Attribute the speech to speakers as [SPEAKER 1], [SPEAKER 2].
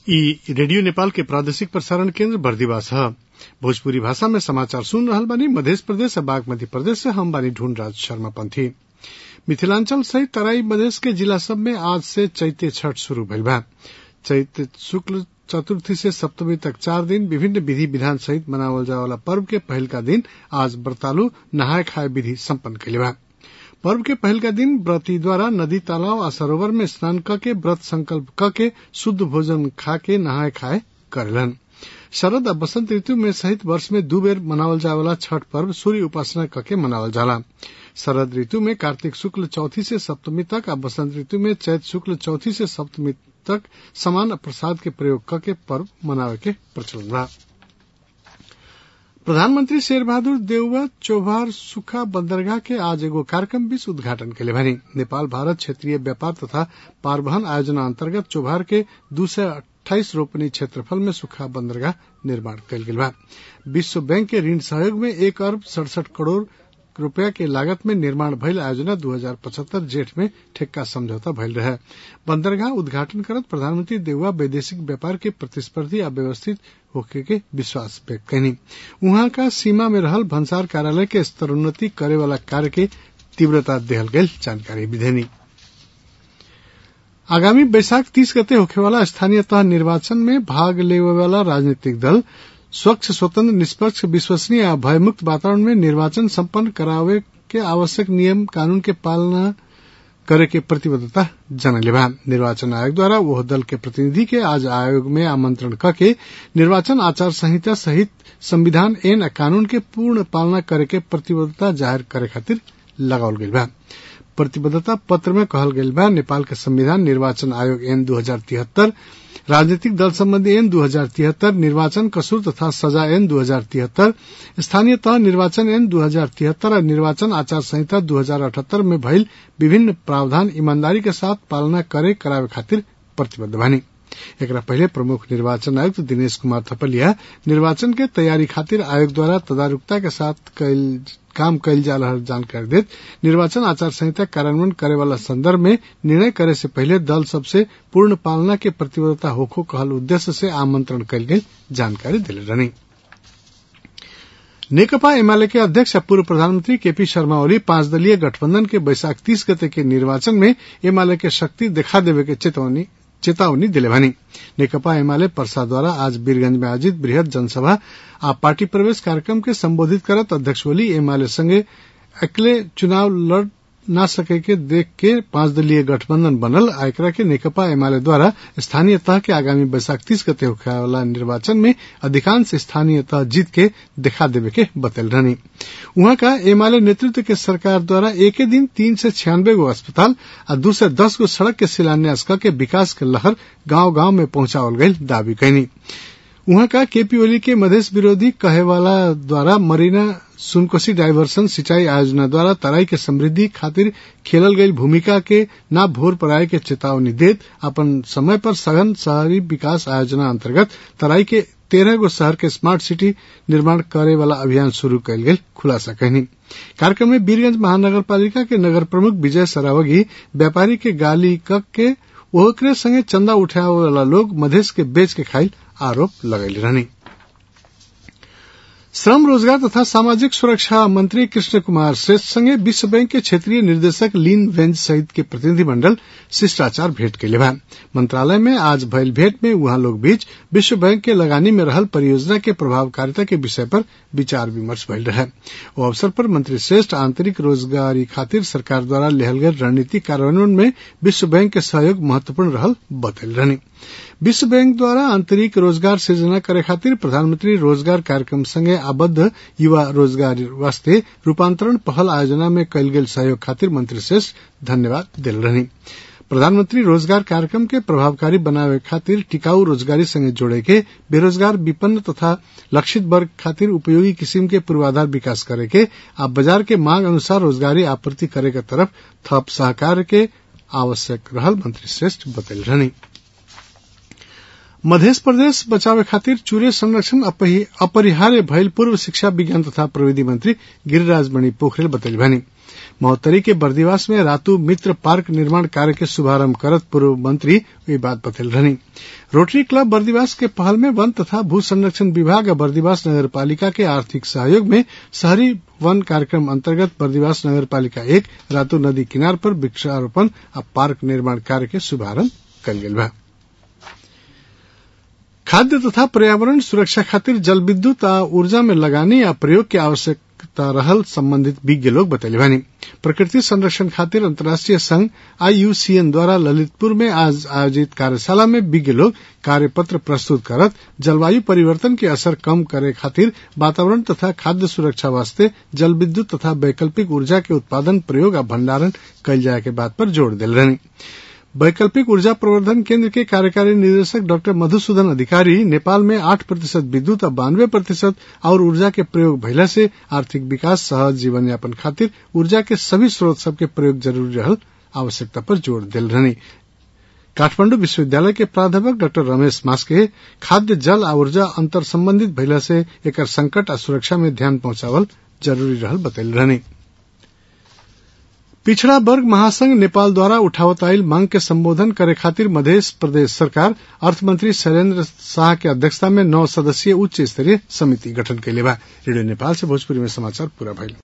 [SPEAKER 1] ई रेडियो नेपाल के प्रादेशिक प्रसारण केन्द्र बर्दिवास ह भोजपुरी भाषा में समाचार सुन रहल बानी मधेश प्रदेश आ बागमती प्रदेश से हम बानी ढूंढराज शर्मा पंथी मिथिलांचल सहित तराई मधेश के जिला सब में आज से चैते छठ शुरू भइल बा चैत शुक्ल चतुर्थी से सप्तमी तक चार दिन विभिन्न विधि विधान सहित मनावल जाए वाला पर्व के पहिलका दिन आज व्रतालु नहाय खाए विधि सम्पन्न कइले बा पर्व के पहिलका दिन व्रती द्वारा नदी तालाब आ सरोवर में स्नान क के व्रत संकल्प क के शुद्ध भोजन खा के नहाय खाए करेलन शरद आ बसंत ऋतु में सहित वर्ष में दू बेर मनावल जाए वाला छठ पर्व सूर्य उपासना करके मनावल जाला शरद ऋतु में कार्तिक शुक्ल चौथी से सप्तमी तक आ बसंत ऋतु में चैत शुक्ल चौथी से सप्तमी तक समान प्रसाद के प्रयोग करके पर्व मनावे के प्रचलन बा प्रधानमंत्री शेर बहादुर देउवा चौभार सुखा बंदरगाह के आज एगो कार्यक्रम बीच उद्घाटन के बानी नेपाल भारत क्षेत्रीय व्यापार तथा पारवहन आयोजना अंतर्गत चौभार के दू सय अट्ठाईस रोपनी क्षेत्रफल में सुखा बंदरगाह निर्माण कयल गेल बा विश्व बैंक के ऋण सहयोग में एक अरब सड़सठ करोड़ रूपया के लागत में निर्माण भइल आयोजना 2075 जेठ में ठेक्का समझौता भइल रहे बंदरगाह उद्घाटन करत प्रधानमंत्री देउवा वैदेशिक व्यापार के प्रतिस्पर्धी आ व्यवस्थित होखे के विश्वास व्यक्त कैनी उहाँ का सीमा में रहल भन्सार कार्यालय के स्तरोन्नति करे वाला कार्य के तीव्रता देहल गयल जानकारी भी देनी आगामी बैसाख तीस गते होखेवाला स्थानीय तह निर्वाचन में भाग लेवे वाला राजनीतिक दल स्वच्छ स्वतंत्र निष्पक्ष विश्वसनीय आ भयमुक्त वातावरण में निर्वाचन सम्पन्न करावे के आवश्यक नियम कानून के पालना करे के प्रतिबद्धता जनले बा निर्वाचन आयोग द्वारा वह दल के प्रतिनिधि के आज आयोग में आमंत्रण करके निर्वाचन आचार संहिता सहित संविधान एन कानून के पूर्ण पालना करे के प्रतिबद्धता जाहिर करे खातिर लगावल गईल बा प्रतिबद्धता पत्र में कहल गईल बा नेपाल के संविधान निर्वाचन आयोग एन दू हजार तिहत्तर राजनीतिक दल संबंधी एन दू हजार तिहत्तर निर्वाचन कसूर तथा सजा एन दू हजार तिहत्तर स्थानीय तह निर्वाचन एन दू हजार तिहत्तर और निर्वाचन आचार संहिता दू हजार अठहत्तर में भइल विभिन्न प्रावधान ईमानदारी के साथ पालना करे करावे खातिर प्रतिबद्ध बानी एकरा पहले प्रमुख निर्वाचन आयुक्त दिनेश कुमार थपलिया निर्वाचन के तैयारी खातिर आयोग द्वारा तदारुकता के साथ काम कैल जा रहा जानकारी देत निर्वाचन आचार संहिता कार्यान्वयन करे वाला संदर्भ में निर्णय करे से पहले दल सबसे पूर्ण पालना के प्रतिबद्धता होखो कहल उद्देश्य से आमंत्रण कैल गई जानकारी दिले रहनी नेकपा एमाले के अध्यक्ष पूर्व प्रधानमंत्री केपी शर्मा ओली पांच दलीय गठबंधन के बैसाख तीस गते के निर्वाचन में एमाले के शक्ति दिखा देवे के चेतावनी चेतावनी दिले भनी नेकपा एमाले परसा द्वारा आज वीरगंज में आयोजित बृहद जनसभा आ पार्टी प्रवेश कार्यक्रम के संबोधित करत अध्यक्ष ओली एमाले संगे अकेले चुनाव लड़ न सके के देख के पांच दलीय गठबंधन बनल आ एकरा के नेकपा एमाले द्वारा स्थानीय तह के आगामी बैसाख तीस गते होखे वाला निर्वाचन में अधिकांश स्थानीय तह जीत के दिखा देवे के बतल रहनी वहां का एमाले नेतृत्व के सरकार द्वारा एक दिन तीन से छियानबे गो अस्पताल आ दू से दस गो सड़क के शिलान्यास के विकास के लहर गांव गांव में पहुंचावल गई दावी कैनी वहां का केपी ओली के मधेश विरोधी कहे वाला द्वारा मरीना सुनकोसी डाइवर्सन सिंचाई आयोजना द्वारा तराई के समृद्धि खातिर खेलल गई भूमिका के ना भोर पराए के चेतावनी देत अपन समय पर सघन शहरी विकास आयोजना अंतर्गत तराई के तेरह गो शहर के स्मार्ट सिटी निर्माण करे वाला अभियान शुरू कयल गेल खुलासा कहनी कार्यक्रम में वीरगंज महानगर पालिका के नगर प्रमुख विजय सरावगी व्यापारी के गाली कक के ओकरे संगे चंदा उठावे वाला लोग मधेश के बेच के खाइल आरोप लगैले रहनी श्रम रोजगार तथा सामाजिक सुरक्षा मंत्री कृष्ण कुमार श्रेष्ठ संगे विश्व बैंक के क्षेत्रीय निर्देशक लीन वेंज सहित के प्रतिनिधि मंडल शिष्टाचार भेंट के बा मंत्रालय में आज भयल भेंट में वहां लोग बीच विश्व बैंक के लगानी में रहल परियोजना के प्रभावकारिता के विषय पर विचार विमर्श भइल रहे ओ अवसर पर मंत्री श्रेष्ठ आंतरिक रोजगारी खातिर सरकार द्वारा लेहल गयल रणनीति कार्यान्वयन में विश्व बैंक के सहयोग महत्वपूर्ण रहल बतल रहनी विश्व बैंक द्वारा आंतरिक रोजगार सृजना करे खातिर प्रधानमंत्री रोजगार कार्यक्रम संगे आबद्ध युवा रोजगार वास्ते रूपांतरण पहल आयोजना में कयल गेल सहयोग खातिर मंत्री श्रेष्ठ धन्यवाद दिल रहनी प्रधानमंत्री रोजगार कार्यक्रम के प्रभावकारी बनावे खातिर टिकाऊ रोजगारी संगे जोड़े के बेरोजगार विपन्न तथा लक्षित वर्ग खातिर उपयोगी किस्म के पूर्वाधार विकास करे के आ बाजार के मांग अनुसार रोजगारी आपूर्ति करे के तरफ थप सहकार के आवश्यक रहल मंत्री श्रेष्ठ बतल रहनी मध्य प्रदेश बचावे खातिर चूरे संरक्षण अपरिहार्य भइल पूर्व शिक्षा विज्ञान तथा प्रविधि मंत्री गिरिराज मणि पोखरेल बतैली भनी महोत्तरी के बर्दिवास में रातू मित्र पार्क निर्माण कार्य के शुभारंभ करत पूर्व मंत्री ये बात बतैल रहनी रोटरी क्लब बर्दिवास के पहल में वन तथा भू संरक्षण विभाग और बर्दिवास नगर पालिका के आर्थिक सहयोग में शहरी वन कार्यक्रम अंतर्गत बर्दिवास नगर पालिका एक रातू नदी किनार पर वृक्षारोपण और पार्क निर्माण कार्य के शुभारंभ कल गेल बा खाद्य तथा पर्यावरण सुरक्षा खातिर जल विद्युत आ ऊर्जा में लगाने या प्रयोग की आवश्यकता रहल संबंधित विज्ञ लोग बतैले बानी प्रकृति संरक्षण खातिर अंतर्राष्ट्रीय संघ आईयूसीएन द्वारा ललितपुर में आज आयोजित कार्यशाला में विज्ञ लोग कार्यपत्र प्रस्तुत करत जलवायु परिवर्तन के असर कम करे खातिर वातावरण तथा खाद्य सुरक्षा वास्ते जल विद्युत तथा वैकल्पिक ऊर्जा के उत्पादन प्रयोग और भंडारण कयल जाए के बात पर जोर दिल रहनी वैकल्पिक ऊर्जा प्रवर्धन केंद्र के कार्यकारी निदेशक डॉक्टर मधुसूदन अधिकारी नेपाल में आठ प्रतिशत विद्युत और बानवे प्रतिशत और ऊर्जा के प्रयोग भइला से आर्थिक विकास सहज जीवन यापन खातिर ऊर्जा के सभी स्रोत सबके प्रयोग जरूरी रहल आवश्यकता पर जोर दिल रहनी काठमांडू विश्वविद्यालय के प्राध्यापक डॉक्टर रमेश मास्के खाद्य जल आ ऊर्जा अंतर संबंधित भइला से एकर संकट आ सुरक्षा में ध्यान पहुंचावल जरूरी रहल बतैल रहनी पिछड़ा वर्ग महासंघ नेपाल द्वारा उठावत आयल मांग के संबोधन करे खातिर मध्य प्रदेश सरकार अर्थमंत्री शैलेन्द्र शाह के अध्यक्षता में नौ सदस्यीय उच्च स्तरीय समिति गठन कैले बा रेडियो नेपाल से भोजपुरी में समाचार पूरा भइल